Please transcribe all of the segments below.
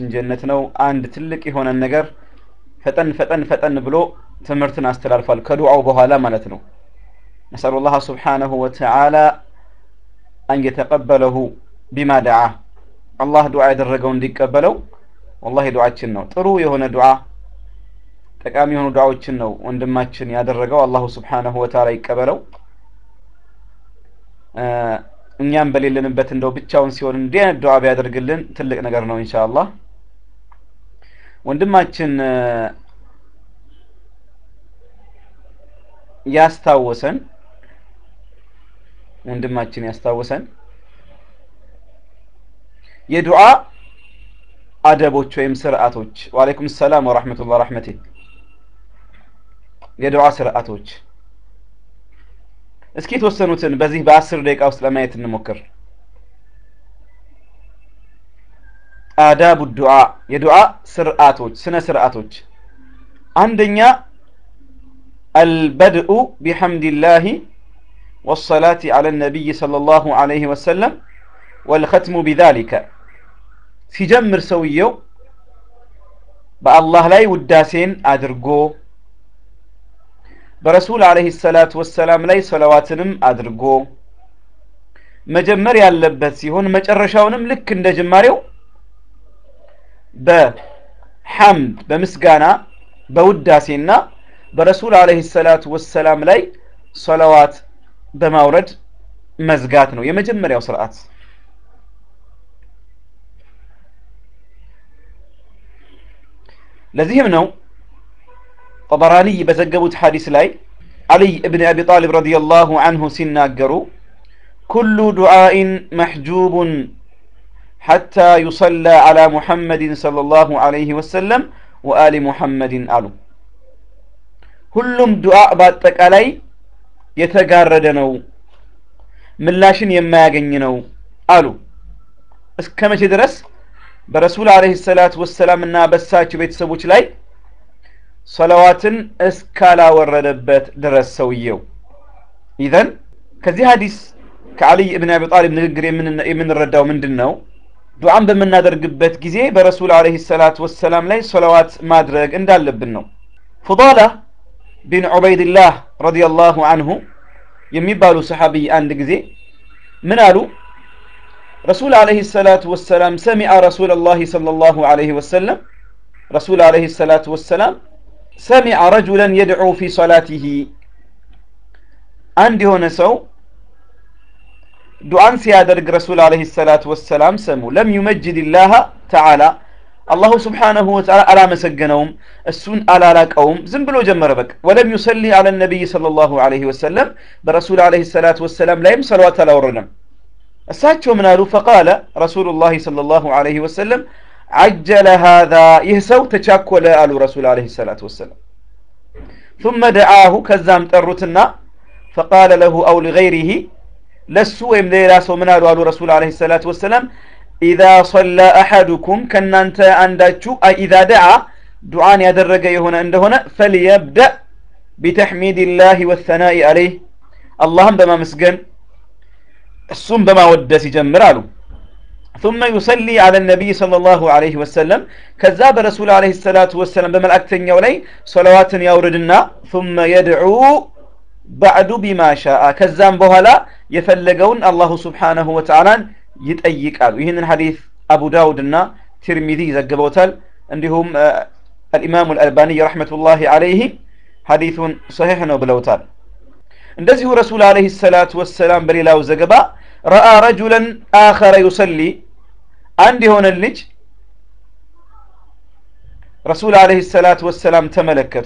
ጀነት ነው አንድ ትልቅ የሆነን ነገር ፈጠን ፈጠን ፈጠን ብሎ ትምህርትን አስተላልፏል ከዱዓው በኋላ ማለት ነው ነስአሉ ላህ ስብሓነሁ ወተዓላ አን የተቀበለሁ ቢማ ደዓ አላህ ዱዓ ያደረገው እንዲቀበለው ወላሂ ዱዓችን ነው ጥሩ የሆነ ዱዓ ጠቃሚ የሆኑ ዱዓዎችን ነው ወንድማችን ያደረገው አላሁ ስብሓነሁ ወተዓላ ይቀበለው እኛም በሌለንበት እንደው ብቻውን ሲሆን እንዲህ አይነት ዱዓ ቢያደርግልን ትልቅ ነገር ነው ኢንሻአላህ ወንድማችን ያስታወሰን ወንድማችን ያስታወሰን የዱዓ አደቦች ወይም ስርዓቶች ወአለይኩም ሰላም ወራህመቱላህ ረህመቴ የዱዓ ስርዓቶች እስኪ የተወሰኑትን በዚህ በአስር ደቂቃ ውስጥ ለማየት እንሞክር አዳቡ ዱዓ የዱዓ ስርዓቶች ስነ ስርዓቶች አንደኛ አልበድኡ ቢሐምድላህ والصلاة على النبي صلى الله عليه وسلم والختم بذلك ሲጀምር ሰውየው በአላህ ላይ ውዳሴን አድርጎ በረሱል አለህ ሰላት ወሰላም ላይ ሰለዋትንም አድርጎ መጀመር ያለበት ሲሆን መጨረሻውንም ልክ እንደ ጅማሬው በሐምድ በምስጋና በውዳሴና በረሱል አለህ ሰላት ወሰላም ላይ ሰለዋት በማውረድ መዝጋት ነው የመጀመሪያው ስርዓት ለዚህም ነው ጠበራኒ በዘገቡት ሐዲስ ላይ አልይ እብን አቢ ጣሊብ ረዲየላሁ አንሁ ሲናገሩ ኩሉ ዱዓኢን መሕጁቡን ሐታ ዩሰላ ዓላ ሙሐመድን ሰለላሁ ዐለይሂ ወሰለም ወአሊ ሙሐመድን አሉ ሁሉም ዱዓ በአጠቃላይ የተጋረደ ነው ምላሽን የማያገኝ ነው አሉ እስከ መቼ ድረስ በረሱል አለህ ሰላት ወሰላም እና በሳቸው ቤተሰቦች ላይ ሰለዋትን እስካላወረደበት ድረስ ሰውየው ኢዘን ከዚህ ሀዲስ ከአልይ እብን አቢ ጣሊብ ንግግር የምንረዳው ምንድን ነው ዱዓን በምናደርግበት ጊዜ በረሱል አለህ ሰላት ወሰላም ላይ ሰለዋት ማድረግ እንዳለብን ነው ፉዳላ ቢን ዑበይድላህ ረዲየላሁ አንሁ የሚባሉ ሰሓቢይ አንድ ጊዜ ምን አሉ ረሱል አለህ ሰላት ወሰላም ሰሚዐ ረሱል ላህ صለ ላሁ አለህ ወሰለም ረሱል አለህ ሰላት ወሰላም ሰሚዐ ረጁለን የድዑ ፊ ሰላቲህ አንድ የሆነ ሰው ዱዓን ሲያደርግ ረሱል አለህ ሰላት ወሰላም ሰሙ ለም ዩመጅድ ላህ ተዓላ አላሁ ስብሓነሁ ወተዓላ አላመሰገነውም እሱን አላላቀውም ዝም ብሎ ጀመረ በቃ ወለም ዩሰሊ አለ ነቢይ صለ ላሁ አለህ ወሰለም በረሱል አለህ ሰላት ወሰላም ላይም ሰለዋት አላወረደም እሳቸው ምን አሉ ፈቃለ ረሱሉ ላህ صለ ላሁ አለህ ወሰለም አጀለ ሃذا ይህ ሰው ተቻኮለ አሉ ረሱል አለህ ሰላት ወሰላም ثم ደዓሁ ከዛም ጠሩትና ፈቃለ ለሁ አው ሊገይሪህ ለሱ ወይም ለሌላ ሰው ምን አሉ አሉ ረሱል አለህ ሰላት ወሰላም ኢዛ ሰላ አሐዱኩም ከእናንተ አንዳችሁ ኢዛ ደዓ ዱዓን ያደረገ የሆነ እንደሆነ ፈልየብደእ ቢተሕሚድ ላህ ወተናኢ አለይህ አላህን በማመስገን እሱም በማወደስ ይጀምር አሉ ثم يصلي على النبي صلى الله عليه وسلم كذا برسول عليه الصلاة والسلام بملأكتن يولي صلوات يوردنا ثم يدعو بعد بما شاء كذا بهلا يفلقون الله سبحانه وتعالى ይጠይቃሉ ይህንን ሐዲስ አቡ ዳውድ እና ትርሚዚ ዘግበውታል እንዲሁም አልኢማሙ አልአልባኒ ረሕመቱላሂ አለይህ ሐዲሱን ሰሒሕ ነው ብለውታል እንደዚሁ ረሱል አለህ ሰላት ወሰላም በሌላው ዘገባ ረአ ረጁለን አኸረ ዩሰሊ አንድ የሆነ ልጅ ረሱል አለህ ሰላት ወሰላም ተመለከቱ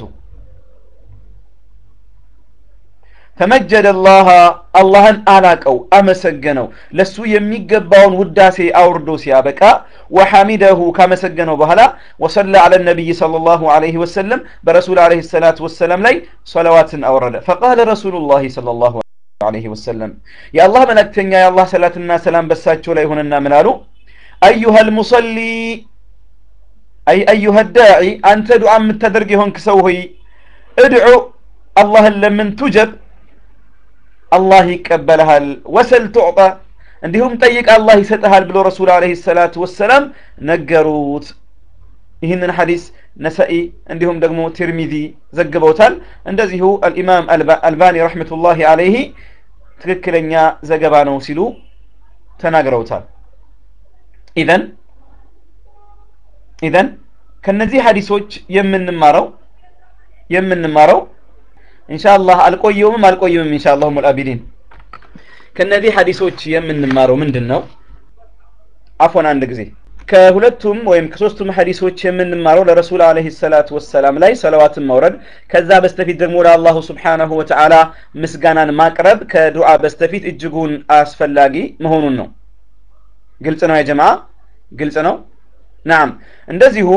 ፈመጀደ ላህ አላህን አላቀው አመሰገነው ለሱ የሚገባውን ውዳሴ አውርዶ ሲያበቃ ወሐሚደሁ ካመሰገነው በኋላ ወሰላ አለ ነቢይ صلى الله عليه وسلم በረሱል عليه الصلاة والسلام ላይ ሰለዋትን አወረደ ፈቃለ ረሱሉ ላህ صلى الله عليه وسلم የአላህ መላእክተኛ የአላህ ሰላትና ሰላም በሳቸው ላይ ሆነና ምን አሉ አዩሃ ልሙሰሊ አይ አዩሃ ዳዒ አንተ ዱዓ የምታደርግ የሆንክ ሰው ሆይ እድዑ አላህን ለምን ቱጀብ አላህ ይቀበልሃል ወሰል ቱዕጣ እንዲሁም ጠይቅ አላህ ይሰጥሃል ብሎ ረሱል አለህ ሰላቱ ወሰላም ነገሩት ይህንን ሐዲስ ነሰኢ እንዲሁም ደግሞ ትርሚዚ ዘግበውታል እንደዚሁ አልኢማም አልባኒ ረሕመቱላሂ አለይህ ትክክለኛ ዘገባ ነው ሲሉ ተናግረውታል ኢዘን ኢዘን ከነዚህ ሐዲሶች የምንማረው የምንማረው ኢንሻአላህ አልቆየውም አልቆየውም ኢንሻአላህ ሙልአቢዲን ከነዚህ ሐዲሶች የምንማረው ምንድን ነው አፎን አንድ ጊዜ ከሁለቱም ወይም ከሶስቱም ሐዲሶች የምንማረው ለረሱል አለይሂ ሰላቱ ወሰላም ላይ ሰለዋትን መውረድ ከዛ በስተፊት ደግሞ ለአላሁ ስብሓነሁ ወተዓላ ምስጋናን ማቅረብ ከዱዓ በስተፊት እጅጉን አስፈላጊ መሆኑን ነው ግልጽ ነው የጀማ ግልጽ ነው ናም እንደዚሁ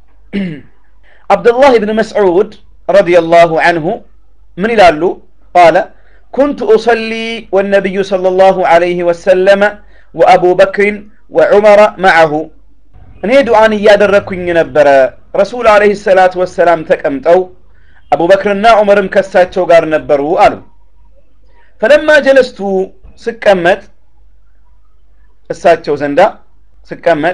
አብዱላህ ብን መስዑድ ረዲየላሁ አንሁ ምን ይላሉ ቃለ كنت أصلي والنبي صلى الله عليه وسلم وأبو بكر وعمر معه እኔ ዱዓን እያደረግኩኝ ነበረ ረሱል አለህ ሰላት ወሰላም ተቀምጠው አቡበክርና ዑመርም ከሳቸው ጋር ነበሩ አሉ ፈለማ ጀለስቱ ስቀመጥ እሳቸው ዘንዳ ስቀመጥ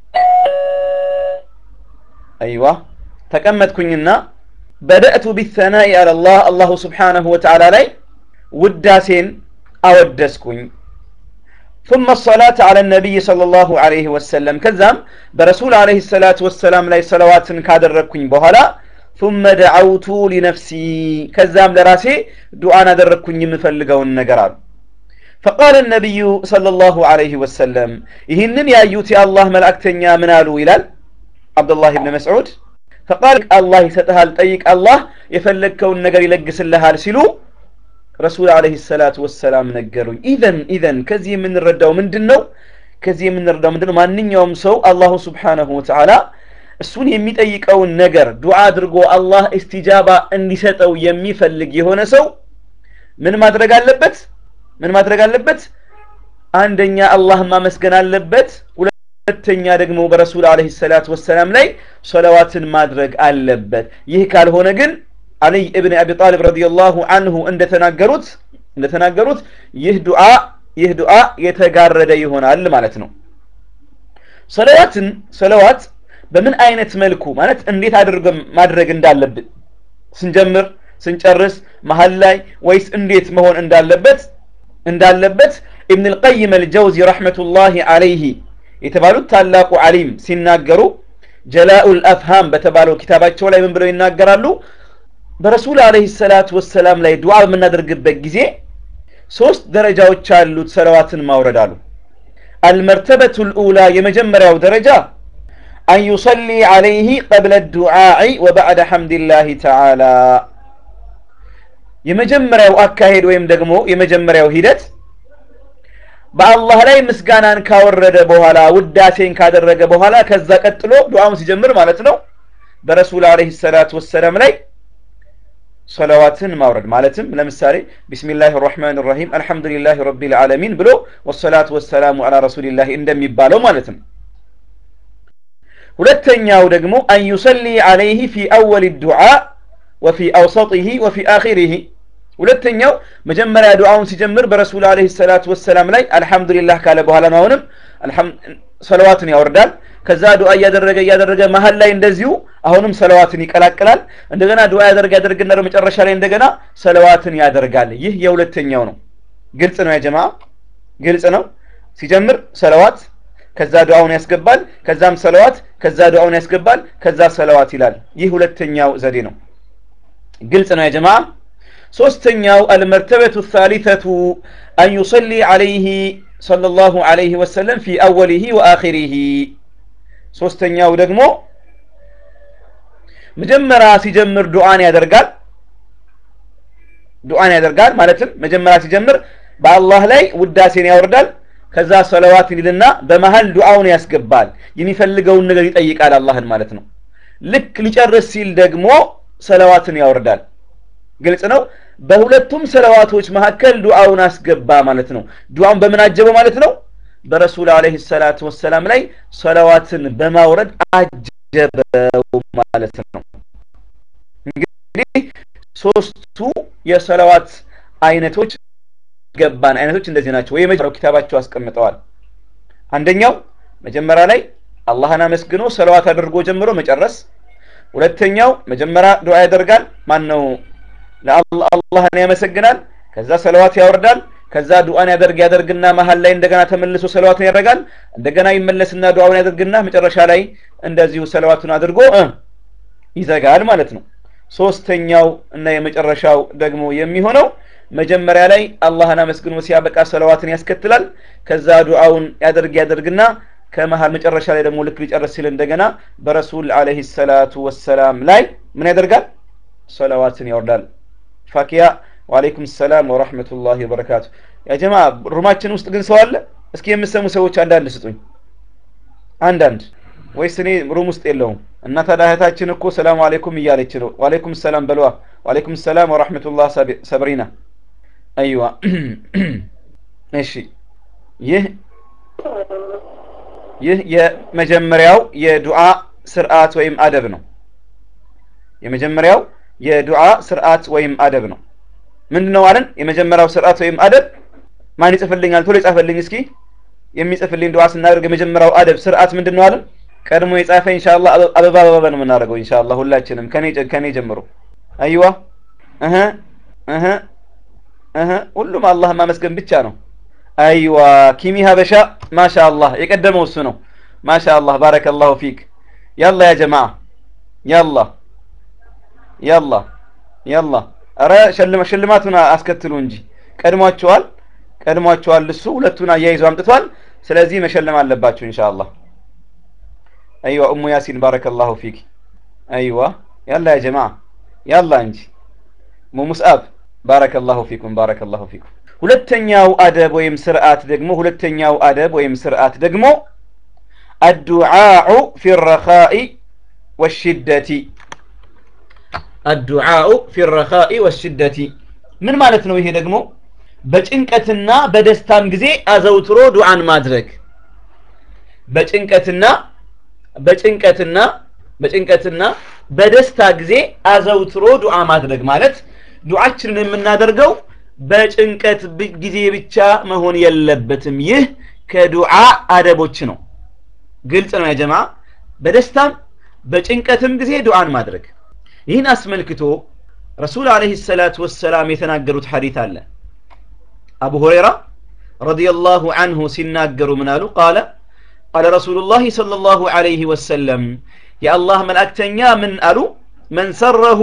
አይዋ ተቀመጥኩኝና በደእቱ ቢተናኢ አለላህ አላሁ ስብሓነሁ ወተዓላ ላይ ውዳሴን አወደስኩኝ ثم الصلاة على النبي صلى الله عليه وسلم كذام برسول عليه الصلاة والسلام لا صلوات كادر ركوين بهلا ثم دعوت لنفسي كذام لراسي دعاء نادر ركوين مفلقون النقراب فقال النبي صلى الله عليه وسلم يهنن يا يوتي الله ملأكتنيا منالو إلال عبد الله بن مسعود فقال الله ستهال طيق الله يفلقون النقر يلقس اللهال سلو ረሱል አለህ ሰላት ወሰላም ነገሩኝ ኢዘን ኢዘን ከዚህ የምንረዳው ምንድን ነው ከዚህ የምንረዳው ምንድን ነው ማንኛውም ሰው አላሁ ስብሓነሁ ወተዓላ እሱን የሚጠይቀውን ነገር ዱዓ አድርጎ አላህ እስቲጃባ እንዲሰጠው የሚፈልግ የሆነ ሰው ምን ማድረግ አለበት ምን ማድረግ አለበት አንደኛ አላህ ማመስገን አለበት ሁለተኛ ደግሞ በረሱል አለህ ሰላት ወሰላም ላይ ሰለዋትን ማድረግ አለበት ይህ ካልሆነ ግን አልይ እብን አቢ ጣሊብ ረዲየላሁ አንሁ እንደተናገሩት እንደተናገሩት ይህ ዱዓ ይህ ዱዓ የተጋረደ ይሆናል ማለት ነው ሰለዋትን ሰለዋት በምን አይነት መልኩ ማለት እንዴት አድርገን ማድረግ እንዳለብን ስንጀምር ስንጨርስ መሀል ላይ ወይስ እንዴት መሆን እንዳለበት እንዳለበት ኢብን ልቀይም አልጀውዚ ረሕመቱላሂ አለይህ የተባሉት ታላቁ ዓሊም ሲናገሩ ጀላኡ ልአፍሃም በተባለው ኪታባቸው ላይ ምን ብለው ይናገራሉ በረሱል አለህ ሰላት ወሰላም ላይ ዱዓ በምናደርግበት ጊዜ ሶስት ደረጃዎች ያሉት ሰለዋትን ማውረድ አሉ አልመርተበቱ ልኡላ የመጀመሪያው ደረጃ አን ዩሰሊ ዓለይህ ቀብለ ዱዓኢ ወባዕደ ሐምድላህ ተዓላ የመጀመሪያው አካሄድ ወይም ደግሞ የመጀመሪያው ሂደት በአላህ ላይ ምስጋናን ካወረደ በኋላ ውዳሴን ካደረገ በኋላ ከዛ ቀጥሎ ዱዓውን ሲጀምር ማለት ነው በረሱል አለህ ሰላት ወሰላም ላይ ሰለዋትን ማውረድ ማለትም ለምሳሌ ቢስሚላህ ራህማን ራሂም አልሐምዱሊላህ ረቢል ዓለሚን ብሎ ወሰላቱ ወሰላሙ አላ ረሱሊላህ እንደሚባለው ማለት ነው ሁለተኛው ደግሞ አን ዩሰሊ ዓለይህ ፊ አወል ዱዓ ወፊ አውሰጢህ ወፊ አኺሪህ ሁለተኛው መጀመሪያ ዱዓውን ሲጀምር በረሱል አለህ ሰላቱ ወሰላም ላይ አልሐምዱሊላህ ካለ በኋላ ነው አሁንም ሰለዋትን ያወርዳል ከዛ ዱዓ እያደረገ እያደረገ መሀል ላይ እንደዚሁ አሁንም ሰለዋትን ይቀላቅላል እንደገና ዱዓ ያደርግ ያደርግና መጨረሻ ላይ እንደገና ሰለዋትን ያደርጋል ይህ የሁለተኛው ነው ግልጽ ነው ያጀማ ግልጽ ነው ሲጀምር ሰለዋት ከዛ ዱዓውን ያስገባል ከዛም ሰለዋት ከዛ ዱዓውን ያስገባል ከዛ ሰለዋት ይላል ይህ ሁለተኛው ዘዴ ነው ግልጽ ነው ያጀማ ሶስተኛው አልመርተበቱ الثالثة أن يصلي عليه صلى الله عليه وسلم في أوله وآخره ሶስተኛው ደግሞ መጀመሪያ ሲጀምር ዱዓን ያደርጋል ዱዓን ያደርጋል ማለትም መጀመሪያ ሲጀምር በአላህ ላይ ውዳሴን ያወርዳል ከዛ ሰለዋትን ይልና በመሀል ዱዓውን ያስገባል የሚፈልገውን ነገር ይጠይቃል አላህን ማለት ነው ልክ ሊጨርስ ሲል ደግሞ ሰለዋትን ያወርዳል ግልጽ ነው በሁለቱም ሰለዋቶች መካከል ዱዓውን አስገባ ማለት ነው ዱዓውን በምን አጀበው ማለት ነው በረሱል አለህ ሰላት ወሰላም ላይ ሰለዋትን በማውረድ አጀበው ማለት ነው እንግዲህ ሶስቱ የሰለዋት አይነቶች ገባን አይነቶች እንደዚህ ናቸው ወይ መጀመሪያው ኪታባቸው አስቀምጠዋል አንደኛው መጀመሪያ ላይ አላህን አመስግኖ ሰለዋት አድርጎ ጀምሮ መጨረስ። ሁለተኛው መጀመሪያ ዱዓ ያደርጋል። ማን ነው አላህን ያመሰግናል። ከዛ ሰለዋት ያወርዳል። ከዛ ዱዓን ያደርግ ያደርግና መሀል ላይ እንደገና ተመልሶ ሰለዋቱን ያደርጋል። እንደገና ይመለስና ዱዓውን ያደርግና መጨረሻ ላይ እንደዚሁ ሰለዋቱን አድርጎ ይዘጋል ማለት ነው። ሶስተኛው እና የመጨረሻው ደግሞ የሚሆነው መጀመሪያ ላይ አላህን አመስግኖ ሲያበቃ ሰለዋትን ያስከትላል። ከዛ ዱዓውን ያደርግ ያደርግና ከመሃል መጨረሻ ላይ ደግሞ ልክ ሊጨርስ ሲል እንደገና በረሱል አለይሂ ሰላቱ ወሰላም ላይ ምን ያደርጋል? ሰለዋትን ያወርዳል። ፋኪያ ወአለይኩም ሰላም ወራህመቱላሂ ወበረካቱ። ያ ጀማ ሩማችን ውስጥ ግን ሰው አለ? እስኪ የምሰሙ ሰዎች አንዳንድ ስጡኝ። አንዳንድ ወይስ እኔ ሩም ውስጥ የለውም? እና ታዲያ እህታችን እኮ ሰላም አለይኩም እያለች ነው። ወአለይኩም ሰላም በለዋ። ወአለይኩም ሰላም ወራህመቱላህ ሰብሪና። አይዋ እሺ ይህ ይህ የመጀመሪያው የዱዓ ስርዓት ወይም አደብ ነው። የመጀመሪያው የዱዓ ስርዓት ወይም አደብ ነው። ምንድን ነው አለን? የመጀመሪያው ስርዓት ወይም አደብ ማን ይጽፍልኛል? ቶሎ ይጻፈልኝ እስኪ። የሚጽፍልኝ ዱዓ ስናደርግ የመጀመሪያው አደብ ስርዓት ምንድን ነው አለን? ቀድሞ የጻፈ ኢንሻአላህ አበባ አበባ ነው የምናደርገው ኢንሻአላህ ሁላችንም ከኔ ከኔ ጀምሮ። አይዋ እህ እህ እህ ሁሉም አላህ ማመስገን ብቻ ነው። አይዋ ኪሚ ሀበሻ ማሻአላህ የቀደመው እሱ ነው። ማሻአላህ ባረከላሁ ፊክ። ያላ ያ ጀማዓ ያላ ያላ ያላ ኧረ ሽልማቱን አስከትሉ እንጂ ቀድሟቸዋል፣ ቀድሟቸዋል። እሱ ሁለቱን አያይዞ አምጥቷል። ስለዚህ መሸለም አለባችሁ ኢንሻአላህ። አይዋ ኡሙ ያሲን ባረከላሁ ፊክ። አይዋ ያላ ያ ጀማዓ ያላ እንጂ ሙ ሙስአብ ባረከላሁ ፊኩም ባረከላሁ ፊኩም። ሁለተኛው አደብ ወይም ስርዓት ደግሞ ሁለተኛው አደብ ወይም ስርዓት ደግሞ አዱዓኡ ፊ ረኻኢ ወሽደቲ አዱዓኡ ፊ ረኻኢ ወሽደቲ ምን ማለት ነው? ይሄ ደግሞ በጭንቀትና በደስታም ጊዜ አዘውትሮ ዱዓን ማድረግ በጭንቀትና በጭንቀትና በጭንቀትና በደስታ ጊዜ አዘውትሮ ዱዓ ማድረግ ማለት ዱዓችንን የምናደርገው በጭንቀት ጊዜ ብቻ መሆን የለበትም። ይህ ከዱዓ አደቦች ነው። ግልጽ ነው ያጀማ። በደስታም በጭንቀትም ጊዜ ዱዓን ማድረግ። ይህን አስመልክቶ ረሱል አለይሂ ሰላቱ ወሰላም የተናገሩት ሐዲት አለ። አቡ ሁረይራ ረዲየላሁ አንሁ ሲናገሩ ምን አሉ? ቃለ ቃለ ረሱሉላሂ ሰለላሁ ዐለይሂ ወሰለም የአላህ መልእክተኛ ምን አሉ? መን ሰረሁ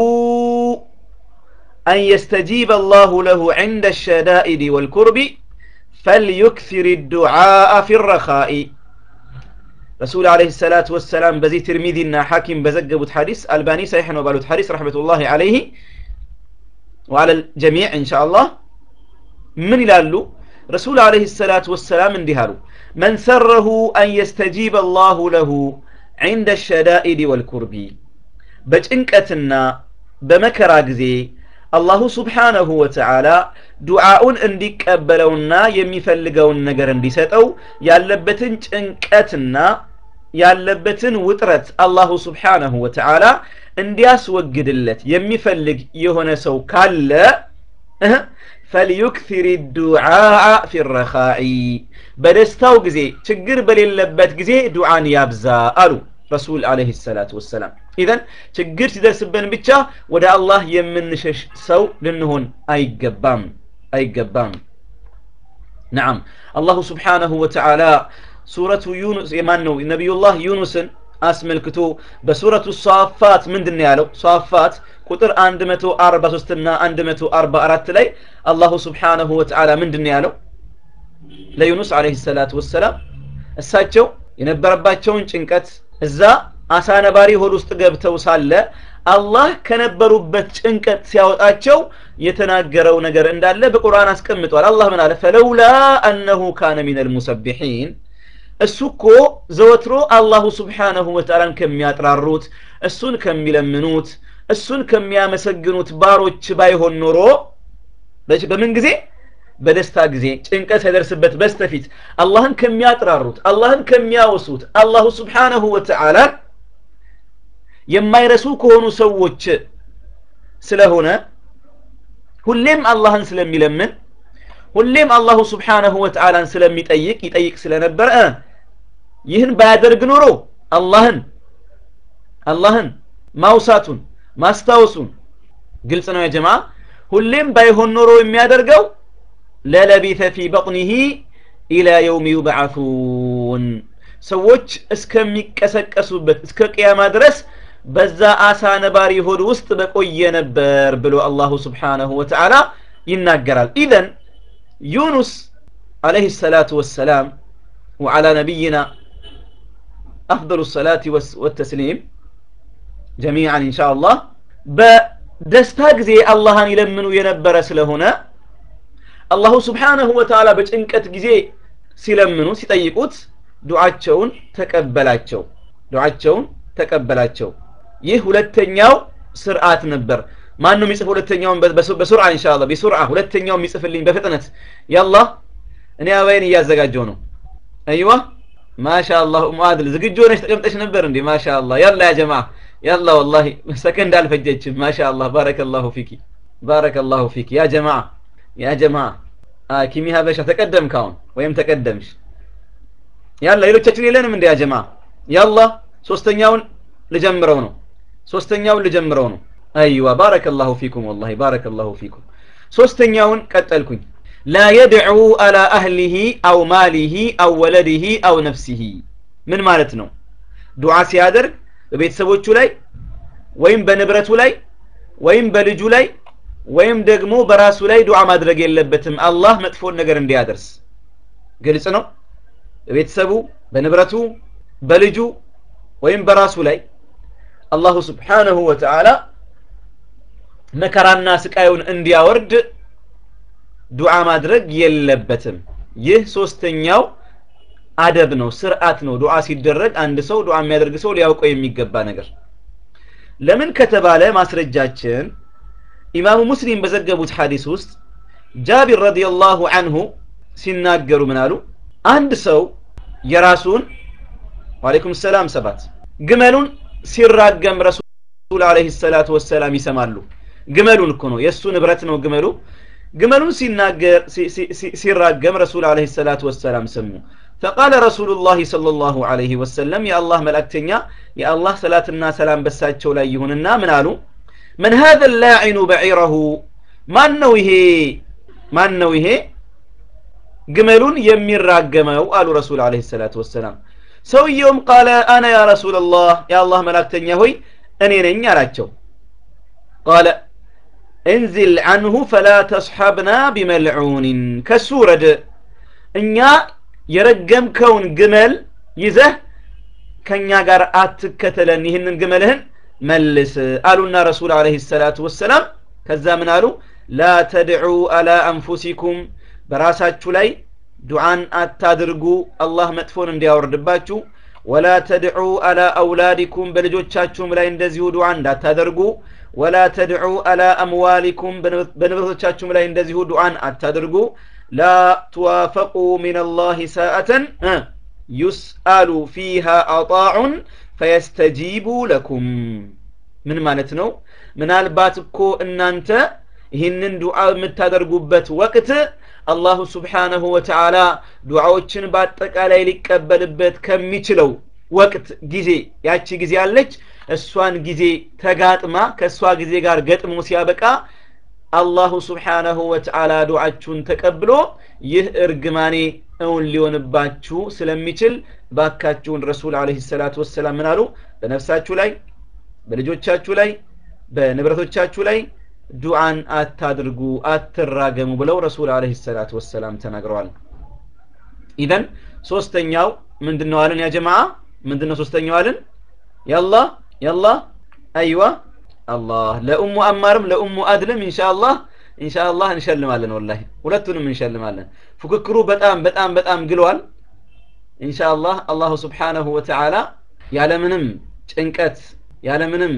أن يستجيب الله له عند الشدائد والكرب فليكثر الدعاء في الرخاء رسول عليه الصلاة والسلام بزي ترمذينا حاكم بزقبت حديث الباني صحيح وبالوت حديث رحمة الله عليه وعلى الجميع إن شاء الله من يلالو رسول عليه الصلاة والسلام اندهالو من سره أن يستجيب الله له عند الشدائد والكرب بجنكتنا بمكرا ጊዜ አላሁ ስብሓነሁ ወተዓላ ዱዓውን እንዲቀበለውና የሚፈልገውን ነገር እንዲሰጠው ያለበትን ጭንቀትና ያለበትን ውጥረት አላሁ ስብሓነሁ ወተዓላ እንዲያስወግድለት የሚፈልግ የሆነ ሰው ካለ ፈልዩክሲር ዱዓአ ፊ ረኻኢ በደስታው ጊዜ ችግር በሌለበት ጊዜ ዱዓን ያብዛ አሉ ረሱል አለይሂ ሰላቱ ወሰላም። ኢዘን ችግር ሲደርስብን ብቻ ወደ አላህ የምንሸሽ ሰው ልንሆን አይገባም አይገባም። ነዓም አላሁ ስብሓነሁ ወተዓላ ሱረቱ ዩኑስ የማን ነው ነቢዩላህ ዩኑስን አስመልክቶ በሱረቱ ሷፋት ምንድን ያለው? ሷፋት ቁጥር 143 እና 144 ላይ አላሁ ስብሓነሁ ወተዓላ ምንድን ያለው? ለዩኑስ አለይሂ ሰላቱ ወሰላም እሳቸው የነበረባቸውን ጭንቀት እዛ አሳ ነባሪ ሆድ ውስጥ ገብተው ሳለ አላህ ከነበሩበት ጭንቀት ሲያወጣቸው የተናገረው ነገር እንዳለ በቁርአን አስቀምጧል። አላህ ምን አለ? ፈለውላ አነሁ ካነ ሚነል ሙሰቢሒን እሱ እኮ ዘወትሮ አላሁ ስብሓነሁ ወተዓላን ከሚያጥራሩት እሱን ከሚለምኑት እሱን ከሚያመሰግኑት ባሮች ባይሆን ኖሮ በምን ጊዜ በደስታ ጊዜ ጭንቀት ሳይደርስበት በስተፊት አላህን ከሚያጥራሩት አላህን ከሚያወሱት አላሁ ስብሓነሁ ወተዓላ የማይረሱ ከሆኑ ሰዎች ስለሆነ ሁሌም አላህን ስለሚለምን ሁሌም አላሁ ስብሓነሁ ወተዓላን ስለሚጠይቅ ይጠይቅ ስለነበረ ይህን ባያደርግ ኖሮ አላህን አላህን ማውሳቱን ማስታወሱን ግልጽ ነው የጀማ ሁሌም ባይሆን ኖሮ የሚያደርገው ለለቢተ ፊ በጥኒሂ ኢላ የውም ዩብዓቱን ሰዎች እስከሚቀሰቀሱበት እስከ ቅያማ ድረስ በዛ አሳ ነባሪ ሆድ ውስጥ በቆየ ነበር ብሎ አላሁ ስብሓነሁ ወተዓላ ይናገራል ኢዘን ዩኑስ عليه الصلاة والسلام وعلى نبينا أفضل الصلاة والتسليم جميعا إن شاء الله بدستا ጊዜ አላህን ይለምኑ የነበረ ስለሆነ አላሁ ስብሓነሁ ወተዓላ በጭንቀት ጊዜ ሲለምኑ ሲጠይቁት ዱዓቸውን ተቀበላቸው ዱዓቸውን ተቀበላቸው ይህ ሁለተኛው ስርዓት ነበር ማን ነው የሚጽፍ ሁለተኛውን በሱርዓ ኢንሻአላህ በሱርዓ ሁለተኛው የሚጽፍልኝ በፍጥነት ያላ እኔ አባይን እያዘጋጀው ነው አይዋ ማሻአላህ ኡም አድል ዝግጁ ሆነሽ ተቀምጠሽ ነበር እንዴ ማሻአላህ ያላ ያ ጀማዓ ያላ ወላሂ ሰከንድ አልፈጀችም ማሻአላህ ባረከላሁ ፊኪ ባረከላሁ ፊኪ ያ ጀማዓ ያ ጀማዓ ኪሚ ሀበሻ ተቀደም ካሁን ወይም ተቀደምሽ ያላ ሌሎቻችን የለንም እንዴ ያ ጀማዓ ያላ ሶስተኛውን ልጀምረው ነው ሶስተኛውን ልጀምረው ነው አይዋ ባረከላሁ ፊኩም ወላሂ ባረከላሁ ፊኩም ሶስተኛውን ቀጠልኩኝ ላ የድዑ አላ አህሊሂ አው ማሊሂ አው ወለዲሂ አው ነፍሲሂ ምን ማለት ነው ዱዓ ሲያደርግ በቤተሰቦቹ ላይ ወይም በንብረቱ ላይ ወይም በልጁ ላይ ወይም ደግሞ በራሱ ላይ ዱዓ ማድረግ የለበትም አላህ መጥፎን ነገር እንዲያደርስ ግልጽ ነው በቤተሰቡ በንብረቱ በልጁ ወይም በራሱ ላይ አላሁ ስብሓነሁ ወተዓላ መከራና ስቃዩን እንዲያወርድ ዱዓ ማድረግ የለበትም ይህ ሶስተኛው አደብ ነው ስርዓት ነው ዱዓ ሲደረግ አንድ ሰው ዱዓ የሚያደርግ ሰው ሊያውቀው የሚገባ ነገር ለምን ከተባለ ማስረጃችን ኢማሙ ሙስሊም በዘገቡት ሐዲስ ውስጥ ጃቢር ረዲየላሁ አንሁ ሲናገሩ ምን አሉ አንድ ሰው የራሱን ዋሌኩም ሰላም ሰባት ግመሉን ሲራገም ረሱል አለይሂ ሰላቱ ወሰላም ይሰማሉ ግመሉን እኮ ነው የእሱ ንብረት ነው ግመሉ ግመሉን ሲናገር ሲራገም ረሱል አለይሂ ሰላቱ ወሰላም ሰሙ فقال رسول الله صلى الله عليه وسلم يا الله ملأكتنيا يا الله صلاتنا سلام بساتشو لا يهوننا من قالوا من هذا اللاعن بعيره ማን ነው ይሄ ማን ነው ይሄ ግመሉን የሚራገመው አሉ ረሱል አለይሂ ሰላቱ ወሰላም ሰውየውም ቃለ አነ ያ ረሱላላህ የአላህ መላእክተኛ ሆይ እኔ ነኝ አላቸው ቃለ እንዝል አንሁ ፈላ ተስሐብና ቢመልዑንን ከሱ ውረድ እኛ የረገምከውን ግመል ይዘህ ከኛ ጋር አትከተለን ይህንን ግመልህን መልስ አሉና ረሱል አለይሂ ሰላቱ ወሰላም ከዛ ምን አሉ ላ ተድዑ አላ አንፉሲኩም በራሳችሁ ላይ ዱዓን አታድርጉ አላህ መጥፎን እንዲያወርድባችሁ ወላ ተድዑ አላ አውላዲኩም በልጆቻችሁም ላይ እንደዚሁ ዱዓ እንዳታደርጉ ወላ ተድዑ አላ አምዋሊኩም በንብረቶቻችሁም ላይ እንደዚሁ ዱዓን አታድርጉ ላ ትዋፈቁ ምን አላህ ሳአተን ዩስአሉ ፊሃ አጣዑን ፈየስተጂቡ ለኩም ምን ማለት ነው ምናልባት እኮ እናንተ ይህንን ዱዓ የምታደርጉበት ወቅት አላሁ ስብሓነሁ ወተዓላ ዱዓዎችን በአጠቃላይ ሊቀበልበት ከሚችለው ወቅት ጊዜ ያቺ ጊዜ አለች እሷን ጊዜ ተጋጥማ ከእሷ ጊዜ ጋር ገጥሞ ሲያበቃ አላሁ ስብሓነሁ ወተዓላ ዱዓችሁን ተቀብሎ ይህ እርግማኔ እውን ሊሆንባችሁ ስለሚችል ባካችሁን ረሱል አለይሂ ሰላቱ ወሰላም ምን አሉ በነፍሳችሁ ላይ በልጆቻችሁ ላይ በንብረቶቻችሁ ላይ ዱዓን አታድርጉ አትራገሙ ብለው ረሱል አለይሂ ሰላቱ ወሰላም ተናግረዋል ኢዘን ሶስተኛው ምንድነው አለን ያ ጀማዓ ምንድነው ሶስተኛው አለን ያላ ያላ አይዋ አላህ ለኡሙ አማርም ለኡሙ አድልም ኢንሻአላህ ኢንሻአላህ እንሸልማለን ወላሂ ሁለቱንም እንሸልማለን ፉክክሩ በጣም በጣም በጣም ግሏል ኢንሻአላህ አላሁ ስብሓነሁ ወተዓላ ያለምንም ጭንቀት ያለምንም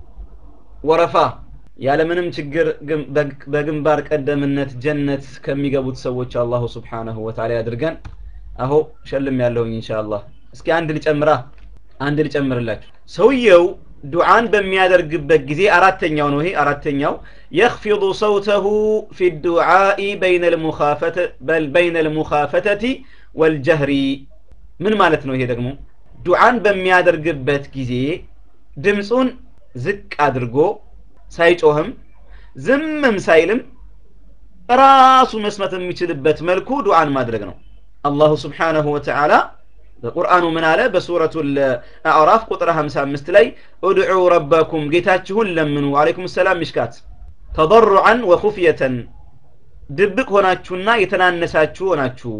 ወረፋ ያለምንም ችግር በግንባር ቀደምነት ጀነት ከሚገቡት ሰዎች አላሁ ስብሓነሁ ወተዓላ ያድርገን አሁ ሸልም ያለሁኝ ኢንሻአላህ እስኪ አንድ ልጨምራ አንድ ልጨምርላችሁ ሰውየው ዱዓን በሚያደርግበት ጊዜ አራተኛው ነው ይሄ አራተኛው يخفض صوته في الدعاء بين المخافة بل بين المخافتة والجهر ምን ማለት ነው ይሄ ደግሞ ዱዓን በሚያደርግበት ጊዜ ድምፁን ዝቅ አድርጎ ሳይጮህም ዝምም ሳይልም ራሱ መስማት የሚችልበት መልኩ ዱዓን ማድረግ ነው አላሁ ስብሓነሁ ወተዓላ በቁርአኑ ምን አለ በሱረቱ አዕራፍ ቁጥር 55 ላይ እድዑ ረበኩም ጌታችሁን ለምኑ አለይኩም ሰላም ሚሽካት ተضرعا ወኹፍየተን ድብቅ ሆናችሁና የተናነሳችሁ ሆናችሁ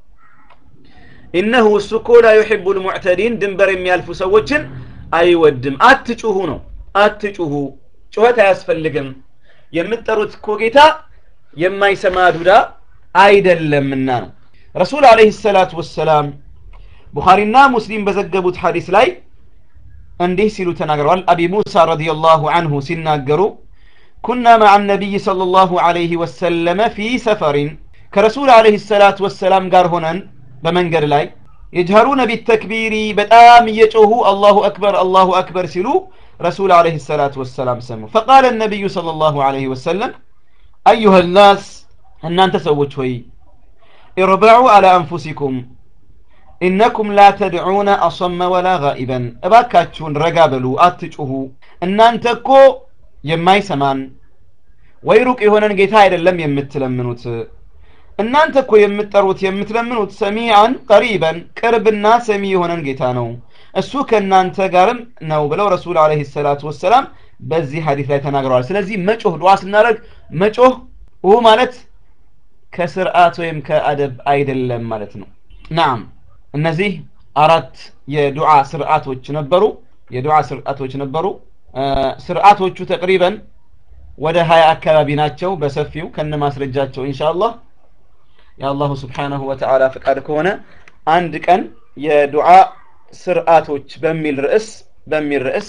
ኢነሁ እሱ እኮ ላ ዩሕቡ ልሙዕተዲን ድንበር የሚያልፉ ሰዎችን አይወድም አትጩሁ ነው አትጩሁ ጩኸት አያስፈልግም የምትጠሩት እኮ ጌታ የማይሰማ ዱዳ አይደለምና ነው ረሱል አለይሂ ሰላቱ ወሰላም ቡኻሪና ሙስሊም በዘገቡት ሐዲስ ላይ እንዲህ ሲሉ ተናግረዋል አቢ ሙሳ ረዲየላሁ አንሁ ሲናገሩ ኩና መዓ ነቢይ ሰለላሁ ዐለይሂ ወሰለመ ፊ ሰፈሪን ከረሱል አለይሂ ሰላቱ ወሰላም ጋር ሆነን በመንገድ ላይ የጅሀሩነ ቢተክቢሪ በጣም እየጮሁ አላሁ አክበር አላሁ አክበር ሲሉ ረሱል አለይሂ ሰላቱ ወሰላም ሰሙ ፈቃለ ነቢዩ ሰለላሁ ዐለይሂ ወሰለም አዩሃ ናስ እናንተ ሰዎች ሆይ ኢርበዑ አላ አንፉሲኩም ኢነኩም ላ ተድዑነ አሰመ ወላ ጋኢበን እባካችሁን ረጋ በሉ አትጩሁ እናንተ እኮ የማይሰማን ወይ ሩቅ የሆነን ጌታ አይደለም የምትለምኑት እናንተ እኮ የምትጠሩት የምትለምኑት ሰሚዓን ቀሪበን ቅርብና ሰሚ የሆነን ጌታ ነው እሱ ከእናንተ ጋርም ነው ብለው ረሱል አለይሂ ሰላቱ ወሰላም በዚህ ሀዲስ ላይ ተናግረዋል ስለዚህ መጮህ ዱዓ ስናደርግ መጮህ ው ማለት ከስርዓት ወይም ከአደብ አይደለም ማለት ነው ናም እነዚህ አራት የዱዓ ስርዓቶች ነበሩ የዱዓ ስርዓቶች ነበሩ ስርዓቶቹ ተቅሪበን ወደ ሀያ አካባቢ ናቸው በሰፊው ከነ ማስረጃቸው ኢንሻአላህ የአላሁ ስብሓናሁ ወተዓላ ፍቃድ ከሆነ አንድ ቀን የዱዓ ስርዓቶች በሚል ርዕስ በሚል ርዕስ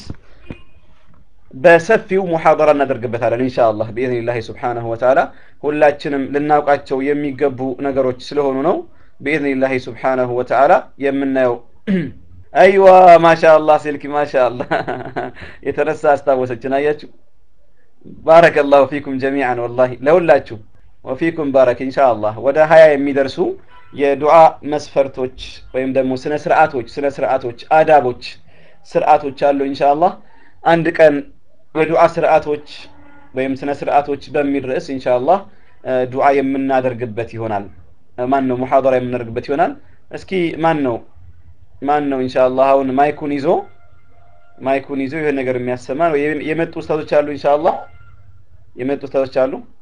በሰፊው ሙሐደራ እናደርግበታለን ኢንሻአላህ ቢኢዝኒላህ ስብሓናሁ ወተዓላ ሁላችንም ልናውቃቸው የሚገቡ ነገሮች ስለሆኑ ነው ቢኢዝኒላህ ስብሓናሁ ወተዓላ የምናየው አይዋ ማሻአላህ ስልክ ማሻአላህ የተነሳ አስታወሰችን አያችሁ ባረከላሁ ፊኩም ጀሚዓን ወላሂ ለሁላችሁ ወፊኩም ባረክ ኢንሻአላህ ወደ ሀያ የሚደርሱ የዱዓ መስፈርቶች ወይም ደግሞ ስነ ስርዓቶች ስነ ስርዓቶች አዳቦች ስርዓቶች አሉ ኢንሻአላህ አንድ ቀን በዱዓ ስርዓቶች ወይም ስነ ስርዓቶች በሚል ርዕስ ኢንሻአላህ ዱዓ የምናደርግበት ይሆናል ማን ነው ሙሐደራ የምናደርግበት ይሆናል እስኪ ማን ነው ማን ነው ኢንሻአላህ አሁን ማይኩን ይዞ ማይኩን ይዞ ይሄን ነገር የሚያሰማ ነው የመጡ ኡስታዞች አሉ ኢንሻአላህ የመጡ ኡስታዞች አሉ